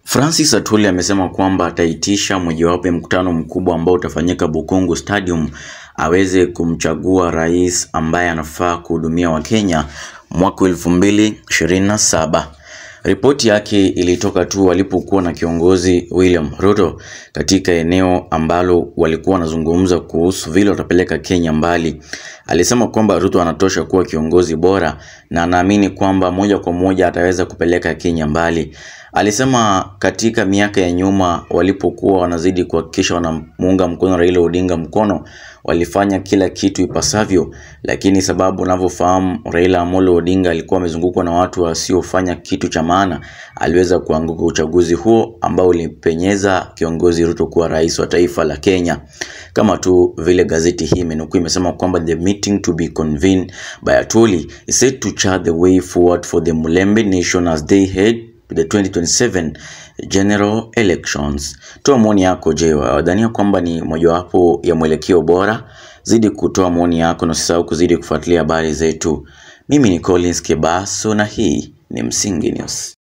Francis Atwoli amesema kwamba ataitisha mojawapo ya mkutano mkubwa ambao utafanyika Bukungu Stadium aweze kumchagua rais ambaye anafaa kuhudumia Wakenya mwaka elfu mbili ishirini na saba. Ripoti yake ilitoka tu walipokuwa na kiongozi William Ruto katika eneo ambalo walikuwa wanazungumza kuhusu vile watapeleka Kenya mbali. Alisema kwamba Ruto anatosha kuwa kiongozi bora na anaamini kwamba moja kwa moja ataweza kupeleka Kenya mbali. Alisema katika miaka ya nyuma walipokuwa wanazidi kuhakikisha wanamuunga mkono Raila Odinga mkono, walifanya kila kitu ipasavyo, lakini sababu unavyofahamu Raila Amolo Odinga alikuwa amezungukwa na watu wasiofanya kitu cha maana, aliweza kuanguka uchaguzi huo ambao ulipenyeza kiongozi Ruto kuwa rais wa taifa la Kenya. Kama tu vile gazeti hii imenukuu imesema kwamba the meeting to be convened by Atwoli is set to chart the way forward for the Mulembe nation as they head to the 2027 general elections. Toa maoni yako. Je, wadhania kwamba ni mojawapo ya mwelekeo bora? Zidi kutoa maoni yako na usisahau kuzidi kufuatilia habari zetu. Mimi ni Collins Kebaso na hii ni Msingi News.